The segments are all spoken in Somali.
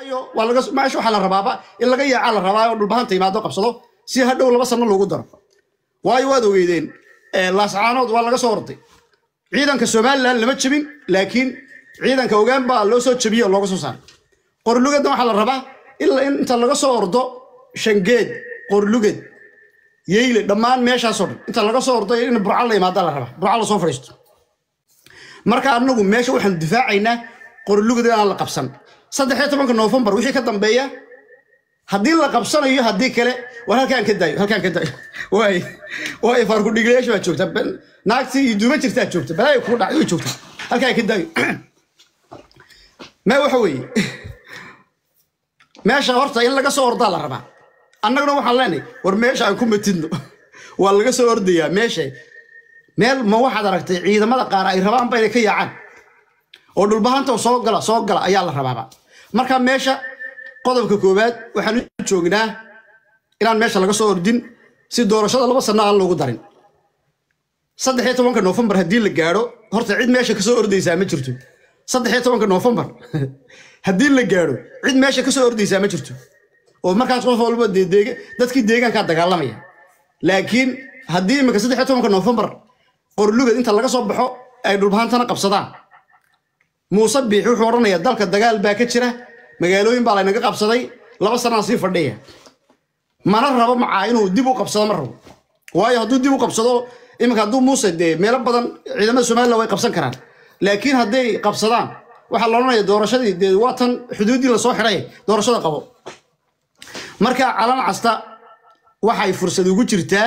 ayo waa laga meesha waxaa la rabaaba in laga yaacaa la rabaa oo dhulbahanta yimaado qabsado si hadhow laba sano loogu daro waayo waad ogeydeen laascaanood waa laga soo orday ciidanka somalilan lama jebin laakiin ciidanka ogaan baa loo soo jebiyey oo looga soo saaray qorlugeedna waxaa la rabaa ilaa in inta laga soo ordo shangeed qorlugeed yeyle dhammaan meeshaasoo dhan inta laga soo ordo in burca la yimaada la rabaa burca la soo fadhiisto marka anagu meesha waxaanu difaacaynaa qorlugeed inaan la qabsan saddexiyo tobanka noofembar wixii ka dambeeya haddii la qabsanayo haddii kale war halkaan ka daayo halkaan ka daayo waay waay faarkudhigilayaasha baa joogta naagtii iyo duuma jirtaa joogta balaayo kugu dhacay way joogta halkaan ka daayo mee waxa weeye meesha horta in laga soo ordaa la rabaa annaguna waxaan leenahay war meesha aan ku matidno waa laga soo ordayaa meesha meel ma waxaad aragtay ciidamada qaar ay rabaanba inay ka yaacaan oo dhulbahanta soo gala soo gala ayaa la rabaaba marka meesha qodobka koowaad waxaan u joognaa inaan meesha laga soo ordin si doorashada laba sano aan loogu darin saddex iyo tobanka noofembar haddii la gaadho horta cid meesha kasoo ordaysaa ma jirto saddex iyo tobanka noofembar haddii la gaadho cid meesha kasoo ordaysaa ma jirto oo markaas qof walba dee deega dadkii deegaankaa dagaalamaya laakiin haddii imika saddex iyo tobanka noofembar qorlugad inta laga soo baxo ay dhulbahantana qabsadaan muuse biix wuxuu odhanayaa dalka dagaal baa ka jira magaalooyin baa laynaga qabsaday laba sanaan sii fadhiya mana rabo macaa inuu dib u qabsado ma rabo waayo hadduu dib u qabsado iminka hadduu muuse dee meelo badan ciidamada somalilan way qabsan karaan laakiin hadday qabsadaan waxaa la odhanaya doorashadii dee waa tan xuduuddii lasoo xidhay doorashada qabo marka calan casta waxay fursad ugu jirtaa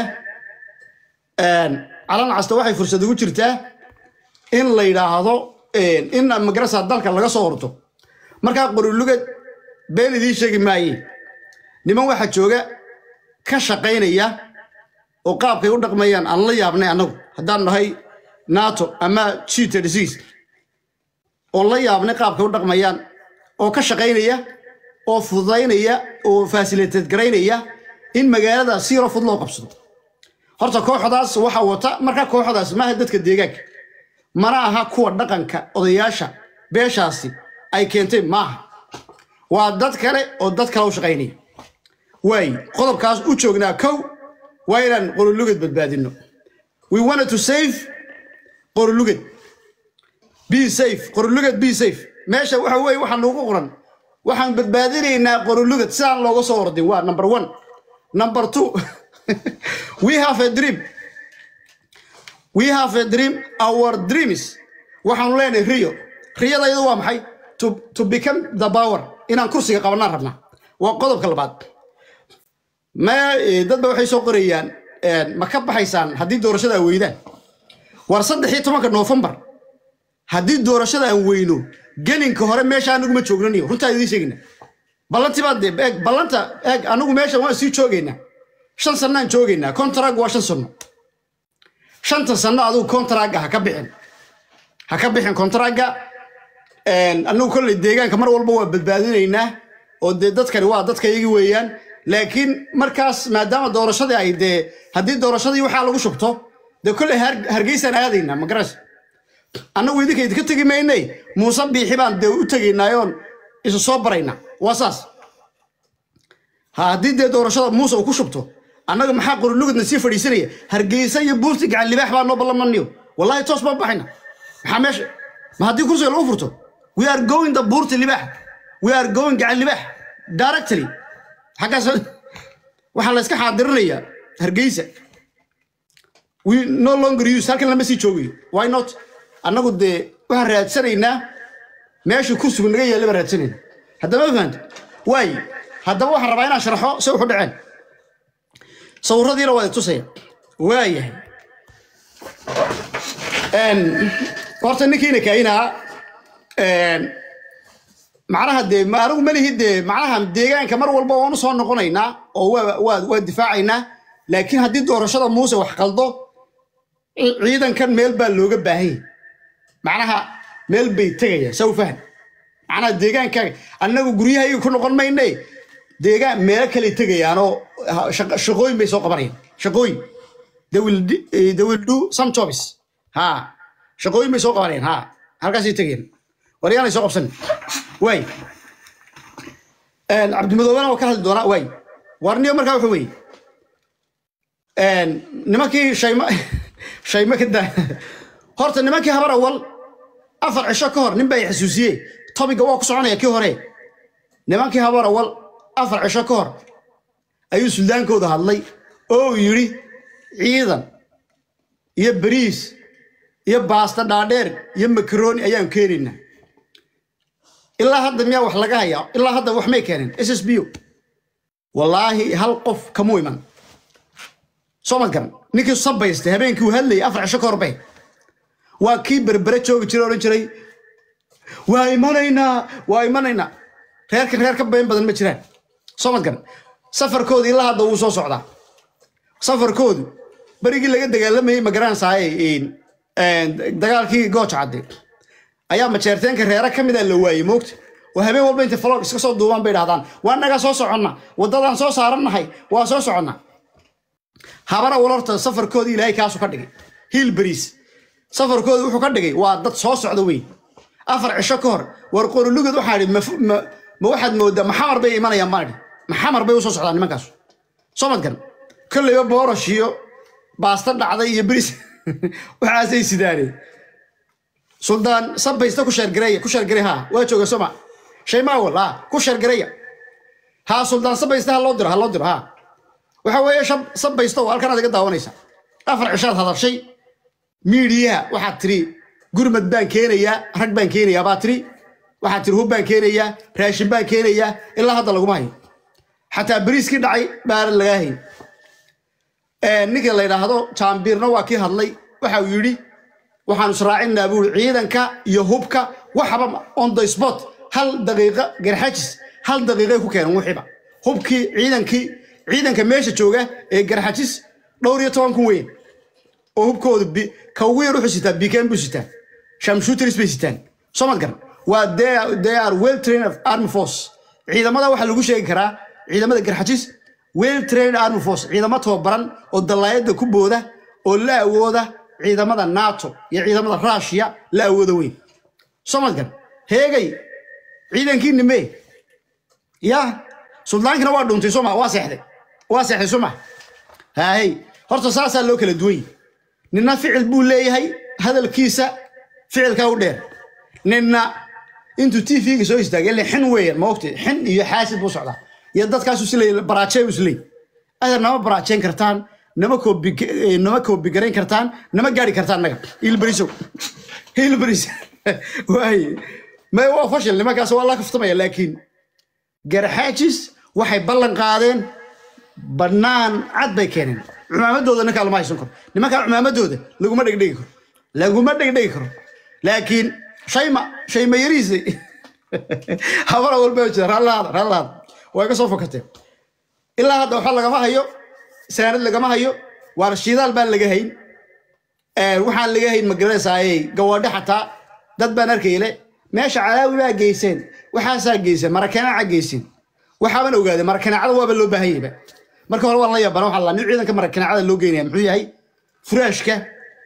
calan casta waxay fursad ugu jirtaa in la yidhaahdo in magarasa dalka laga soo ordo markaa qorulugad been idiin sheegi maaye niman waxaa jooga ka shaqaynaya oo qaabkay u dhaqmayaan aan la yaabnay annagu haddaan nahay nato ama g oo la yaabnay qaabkay u dhaqmayaan oo ka shaqaynaya oo fududaynaya oo fasiliteed garaynaya in magaalada si yaro fud loo qabsado horta kooxdaas waxaa wata markaa kooxdaas maaha dadka deegaanka mana aha kuwa dhaqanka odayaasha beeshaasi ay keentay maaha waa dad kale oo dad kale u shaqaynaya waay qodobkaas u joognaa kow waa inaan qorolugad badbaadino we wanted to save qorolugad be safe qorolugad be safe meesha waxa weeye waxaa noogu qoran waxaan badbaadinaynaa qorolugad sidaan looga soo ordin waa number one number two we have a dream we have a dream our dreams waxaanu leenahay riyo riyada iyadu waa maxay to, to become the power inaan kursiga qabanaan rabnaa waa qodobka labaad ma dadba waxay soo qorayaan ma ka baxaysaan haddii doorashada aan weydaan war saddex iyo tobanka noofembar haddii doorashada aan weyno gelinka hore meesha anaguma joognaniyo runtaa idiin sheegayna ballantibaad dee eeg ballanta eeg anagu meesha waan sii joogaynaa shan sannaan joogaynaa kontarag waa shan sanno shanta sanno adigu kontaragga ha ka bixin ha ka bixin kontaragga anagu kolley deegaanka mar walba waa badbaadinaynaa oo dee dadkani waa dadka iyagi weeyaan laakiin markaas maadaama doorashadii ay dee haddii doorashadii waxaa lagu shubto dee kolley hargeysaan aadaynaa magaras annagu idinka idinka tegi maynay muuse biixi baan dee u tegaynaayoon isu soo baraynaa waa saas ha haddii dee doorashada muuse uu ku shubto annaga maxaa qorulugadna sii fadhiisanaya hargeysa iyo buurti gacan libaax baa noo ballamaniyo wallahi toos baan baxayna maxaa meesha ma haddii kursiga lagu furto we are going the buurti libaax we are going gacan libaax directly xaggaas waxaa la iska xaadirinayaa hargeysa we no longer use halkan lama sii joogayo why not annagu dee waxaan raadsanaynaa meesha kursigu naga yaalla baan raadsanayna haddama fahanta waay haddaba waxaan rabaa inaan sharaxo se wuxu dhaceen sawiradiina waa tusaya waayahay horta ninkiina kaayinaa macnaha dee anigu malihi dee macnaha deegaanka mar walba waanu soo noqonaynaa oo waa waa difaacaynaa laakiin haddii doorashada muuse wax qaldo ciidankan meel baa looga baahan yahay macnaha meel bay tegayaan saw fahm macnaha deegaankaaga annagu guryahayga ku noqon mayne deegaan meelo kale tegayaanoo shaqooyin bay soo qabanayaan shaqooyin they will they will do some jobs ha shaqooyin bay soo qabanayaan ha halkaasay tegayaan waryaanay soo qabsan waay cabdimadoobena waa ka hadli doonaa waay warniyo markaa wuxuu weeye nimankii shayma shayma ka daa horta nimankii habar awal afar cisho ka hor nin baa i xasuusiyey tobiga waa ku soconaya kii hore nimankii habar awal afar cisho ka hor ayuu suldaankooda hadlay oo uu yidhi ciidan iyo bariis iyo baasta dhaadheer iyo makaroni ayaan keenaynaa ilaa hadda miyaa wax laga hayaa ilaa hadda wax may keeneen s s b o wallaahi hal qof kamuu iman soo ma garan ninkii sabaystay habeenkii uu hadlayay afar cisho ka horbay waa kii berbere joogi jiray odhan jiray waa imanaynaa waa imanaynaa reerkan reer ka been badan ma jiraan soo ma garan safarkooda ilaa hadda wuu soo socdaa safarkoodu berigii laga dagaalamayey ma garanaysaay dagaalkii gooja cadde ayaa majeerteenka reere ka mida la waayey moogta oo habeen walba intay falog iska soo duubaan bay dhahdaan waa nagaa soo soconna waddadaan soo saarannahay waa soo soconna habara walorta safarkooda ilaahay kaasu ka dhigay hiil bariis safarkooda wuxuu ka dhigay waa dad soo socda wey afar cisho ka hor war qorolugad waxaa idhi ma waxaad moodaa maxamar bay imanayaan baan idhi maxamar bay usoo socdaan nimankaas soo madgan kolleyba boorosh iyo baasta dhacday iyo bariis waxaasay sidaaneen suldaan sabaysta ku sheergareeya ku sheergareey haa waa jooga soma shaymaawal haa ku sheergareeya haa suldaan sabaysta ha loo diro ha loo diro haa waxa weeye sabaysta oo halkan aad iga daawanaysa afar cishaad hadashay miidiyaha waxaad tiri gurmad baan keenayaa rag baan keenayaa baa tiri waxaad tiri hub baan keenayaa raashin baan keenayaa ilaa hadda laguma hayo xataa bariiskii dhacay baaran lagaa hayn ninka la yidhaahdo jaambiirna waa kii hadlay waxa uu yidhi waxaan israacinaa buuri ciidanka iyo hubka waxaba on the spot hal daqiiqa garxajis hal daqiiqay ku keenan wixiiba hubkii ciidankii ciidanka meesha jooga ee garxajis dhowr iyo toban kun weyn oo hubkooda ka ugu yar wuxuu sitaa bikan buu sitaa shamshuteris bay sitaan soo mad garan waa they are well trained of army force ciidamada waxaa lagu sheegi karaa ciidamada garxajis well trained army force ciidamo tababaran oo dallaayadda ku booda oo la awooda ciidamada nato iyo ciidamada rushia la awooda weyn soo madgan heegay ciidankii nime ya suldaankina waa dhuntay soma waa seexday waa seexday soma haahey horta saasaa loo kala duwan yahi ninna ficil buu leeyahay hadalkiisa ficilkaa u dheer ninna intuu t v-ga soo istaagay ile xin weeyaan ma ogtay xin iyo xaasid buu socdaa iyo dadkaasu isleey baraajey isleey adeer nama baraajeyn kartaan nama koobi nama koobigarayn kartaan nama gaari kartaan naga hilbarisow hilbaris waaye may waa fashil nimankaas waa la kaftamaya laakiin garxaajis waxay ballan qaadeen bannaan cad bay keeneen cumaamadooda ninkaa lama haysan karo nimankaa cumaamadooda laguma dhegdhegi karo laguma dhegdhegi karo laakiin shayma shayma yariisay habara walba jira rallaada rallaada way ka soo fokateen ilaa hadda waxa lagama hayo saanad lagama hayo waar shidaal baan laga hayn waxaan laga hayn magaranaysaayey gawaadho xataa dad baan arkayle meesha calaawi baa geyseen waxaasaa geyseen marakanaaca geyseen waxaaban ogaaday marakanaacada waaba loo baahan yahayba marka hore waan la yaabana waxaa la nin ciidanka marakanaacada loo geynaya muxuu yahay furaashka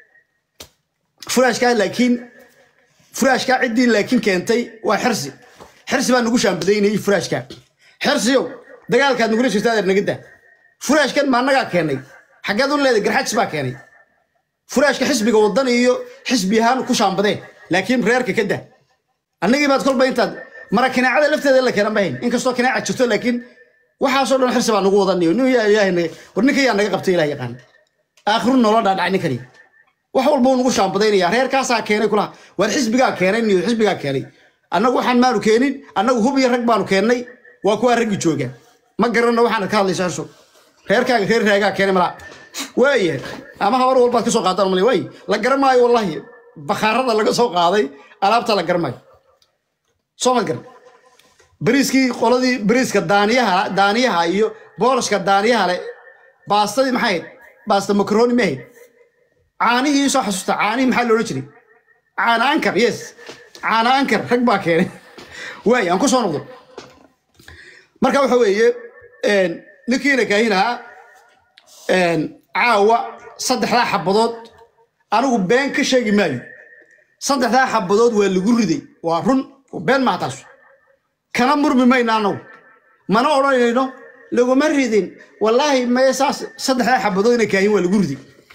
furaashka laakiin furaashka ciddii laakiin keentay waa xirsi xirsi baa nagu shaambadaynayay furaashka xirsiyow dagaalkaad nagula jirta adeer naga daa furaashkan ma annagaa keenay xaggeed u leeday garxajis baa keenay furaashka xisbiga waddan iyo xisbi ahaan ku shaambadeen laakiin reerka ka daa annagii baad kolba intaad mara kanaacada lafteeda la keenan bahayn inkastoo kanaaca jirto laakiin waxaasoo dhan xirsi baa nagu wadanayo nin yaa ilaahay naga war ninka yaa naga qabtay ilaah yaqaan aakhiru noola dhaadhacay ninkani wax walba uu nagu shaambadaynaya reerkaasaa keenay kulaha waar xisbigaa keenay niyo xisbigaa keenay annagu waxaan maanu keenin annagu hub iyo rag baanu keennay waa kuwaa raggi jooga ma garanna waxaanad ka hadlaysa xirso reerkaaga reer raagaa keenay malaa waayahay ama habar walbaad ka soo qaadaan malay waay la garan maayo wallahi bakhaarada laga soo qaaday alaabta la garan maayo soo ma garan bariiskii qoladii bariiska daaniyaha daaniyaha iyo boolashka daaniyaha le baastadii maxay ahayd baasta makaroni ma ahayd caanihii soo xasuusta caanihii maxaa loodhan jiray caana ankar yes caana ankar rag baa keenay waay aan ku soo noqdo marka waxa weeye ninkiina kaahin ahaa caawa saddexdaa xabadood anigu been ka sheegi maayo saddexdaa xabadood waa lagu riday waa run been maha taas kana murmi mayna anagu mana odhanayno laguma ridin wallaahi mae saas saddexdaa xabadood inay kaahin waa lagu ridi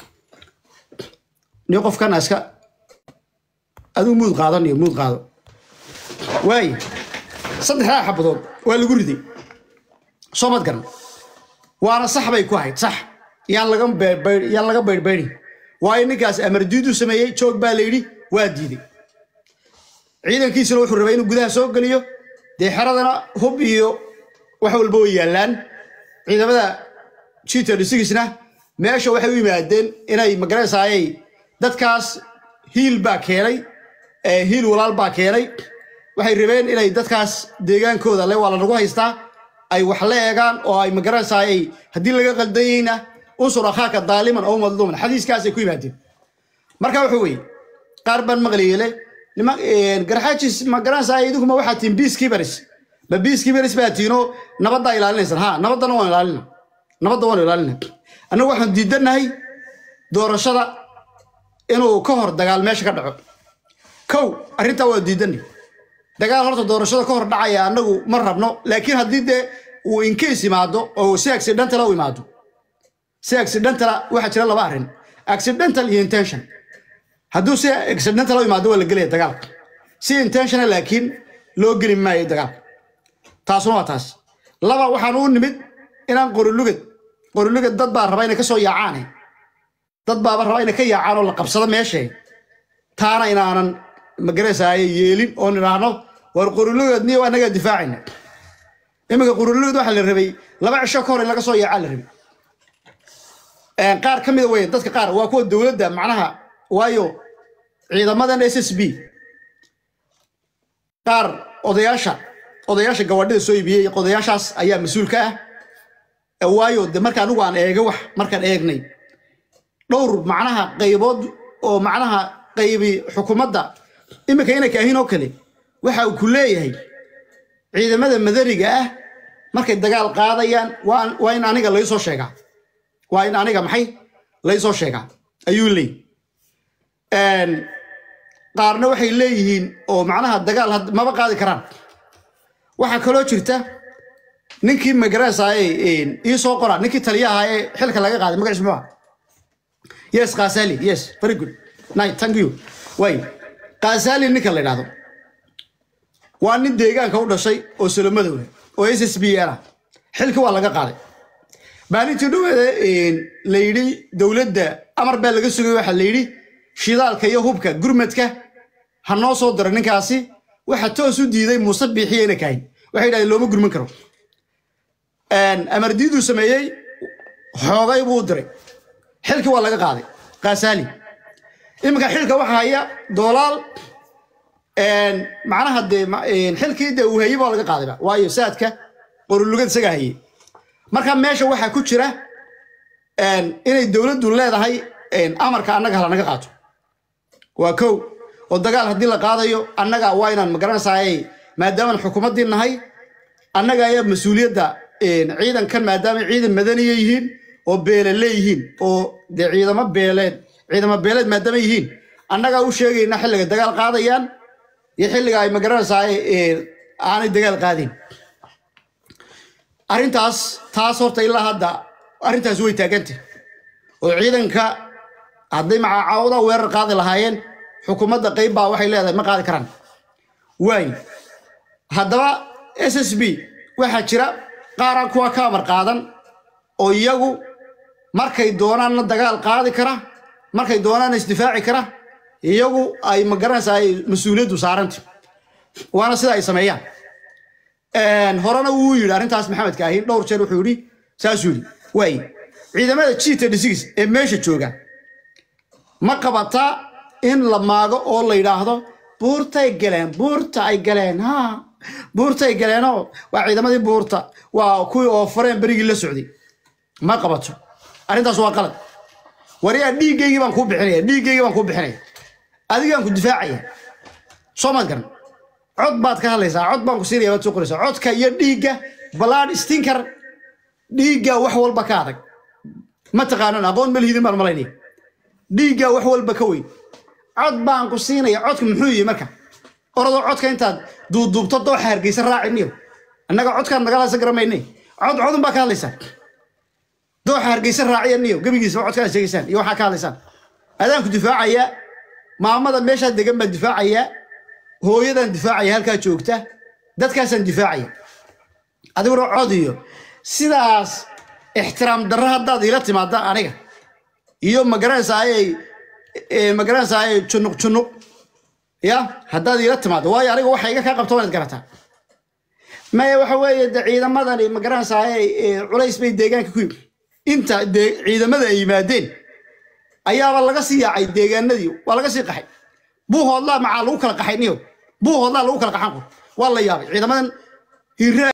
ni qofkana iska aduu muud qaadaniyo muud qaado waaye saddexdaa xabadood waa lagu riday soo mad garan waana sax bay ku ahayd sax yaan laga beerbayr yaan laga bayrbayrin waayo ninkaas amar diidu sameeyey joog baa la yidhi waa diiday ciidankiisuna wuxuu rabay inuu gudaha soo geliyo dee xeradana hub iyo wax walba way yaallaan ciidamada jita dhisigiisna meesha waxay u yimaadeen inay magaraysaayay dadkaas hiil baa keenay hiil walaal baa keenay waxay rabeen inay dadkaas deegaankooda le waa la nagu haystaa ay wax la eegaan oo ay magaraysaayay haddii laga qaldayeyna unsur akhaaka daaliman oo madluuman xadiiskaasay ku yimaadeen marka wuxuu weye qaar baan maqlayele garxaajis magaranaysaay idinkuma waxaa tihin peacekeepers ma peacekeepers baa tihinoo nabaddaa ilaalinaysan ha nabaddana waan ilaalina nabadda waan ilaalina annagu waxaan diidanahay doorashada inuu ka hor dagaal meesha ka dhaco kow arrintaa waa diidanay dagaal horta doorashada ka hor dhacaya annagu ma rabno laakiin haddii dee uu inkeys imaado oo si accidentala u imaado si accidentala waxaa jira laba arrin accidental iyo intention hadduu si accidental u imaado waa la gelaya dagaalka si intentional laakiin loo geli maayo dagaalka taasuna waa taas laba waxaan u nimid inaan qorilugad qorilugad dad baa raba inay ka soo yaacaane dad baaba raba inay ka yaacaan oo la qabsado meeshay taana inaanan magaraysaaya yeelin oo nidhaahno war qorilugad niyo annagaa difaacayna iminka qorilugad waxaa la rabay laba cisho ka hor in laga soo yaacaa la rabay qaar ka mida wey dadka qaar waa kuwa dowladda macnaha waayo ciidamadan s s b qaar odayaasha odayaasha gawaadhida soo iibiyey odayaashaas ayaa mas-uul ka ah waayo de marka anigu aan eega wax markaan eegnay dhowr macnaha qaybood oo macnaha qaybi xukuumadda iminka inay kaahin oo kale waxa uu ku leeyahay ciidamada madaniga ah markay dagaal qaadayaan waa in aniga laysoo sheegaa waa in aniga maxay laysoo sheegaa ayuu leey qaarna waxay leeyihiin oo macnaha dagaal maba qaadi karaan waxaa kaloo jirta ninkii magarasaaye ii soo qora ninkii taliyaha ee xilka laga qaaday magaciis muxuu aha yes kaasali yes very good night thank you way kaasali ninka la yidhahdo waa nin deegaanka u dhashay oo solomadowle oo s s b ah xilkii waa laga qaaday maalintii dhaweeda la yidhi dowladda amar baa laga sugay waxaa la yidhi shidaalka iyo hubka gurmadka ha noo soo diro ninkaasi waxa toos u diiday muuse biixiya ina kahayn waxay yidhahdeen looma gurman karo amar diiduu sameeyey xoogay buu u diray xilkii waa laga qaaday kaasaali iminka xilka waxa haya doolaal macnaha dee xilkii dee uu hayey baa laga qaadayba waayo saadka qorulugad isagaa hayey marka meesha waxaa ku jira inay dowladdu leedahay amarka annaga hala naga qaato waa kow oo dagaal haddii la qaadayo annaga waa inaan magaranaysaay maadaamaan xukuumaddii nahay annaga ayaa mas-uuliyadda ciidankan maadaama ciidan madaniya yihiin oo beele leeyihiin oo dee ciidamo beeleed ciidamo beeleed maadaama yihiin annagaa u sheegayna xilliga dagaal qaadayaan iyo xilliga ay magaranaysaay aanay dagaal qaadin arrintaas taas horta ilaa hadda arrintaas way taagantay oo ciidanka hadday macacaawada weerar qaadi lahaayeen xukuumadda qayb baa waxay leedahay ma qaadi karaan waay haddaba s s b waxaa jira qaaraan kuwa ka amar qaadan oo iyagu markay doonaanna dagaal qaadi kara markay doonaanna isdifaaci kara iyagu ay magaranaysa ay mas-uuliyaddu saaranta waana sida ay sameeyaan horena wuu yidhi arrintaas maxamed kaahin dhowr jeer wuxuu yidhi saasuu yidhi waay ciidamada jita dhisigis ee meesha jooga ma qabataa in la maago oo la yidhaahdo buurtay galeen buurta ay galeen ha buurtay galeenoo waa ciidamadii buurta waa kuwii oo fareen berigii la socday ma qabato arrintaas waa qalad wariyaa dhiiggaygii baan kuu bixinaya dhiiggaygii baan kuu bixinaya adigaan ku difaacaya soo maad garan cod baad ka hadlaysaa cod baan ku siinaya baad soo qoraysaa codka iyo dhiigga balaad stinker dhiigga wax walba ka adag ma taqaanan aqoon ma lihidin baan malaynaya dhiigga wax walba ka weyn cod baan ku siinaya codka muxuu yihi marka orodoo codka intaad duuduubto dooxa hargeysa raaci miyo annaga codkaan nagala hadlaysan garamayne cod codun baa ka hadlaysaan dooxa hargeysa raaciya niyo gebigiisa codkaan sheegaysaan iyo waxaa ka hadlaysaan adaanku difaacaya maamada meeshaa degan baan difaacayaa hooyadaan difaacaya halkaa joogta dadkaasaan difaacaya adiguna cod iyo sidaas ixtiraam darro haddaad iila timaada aniga iyo magaranaysaayey magaranaysaayey junuq junuq ya haddaad iila timaado waayo aniga waxa iga kaa qabto waad garataa maya waxa weeye de ciidamadani magaranaysaayey culays bay deegaanka ku yimi inta dee ciidamada ay yimaadeen ayaaba laga sii yaacay deegaanadii waa laga sii qaxay buuhoodlaa macaa lagu kala qaxay niyo buuhoodlaa lagu kala qaxan waa la yaabay ciidamadan hiraa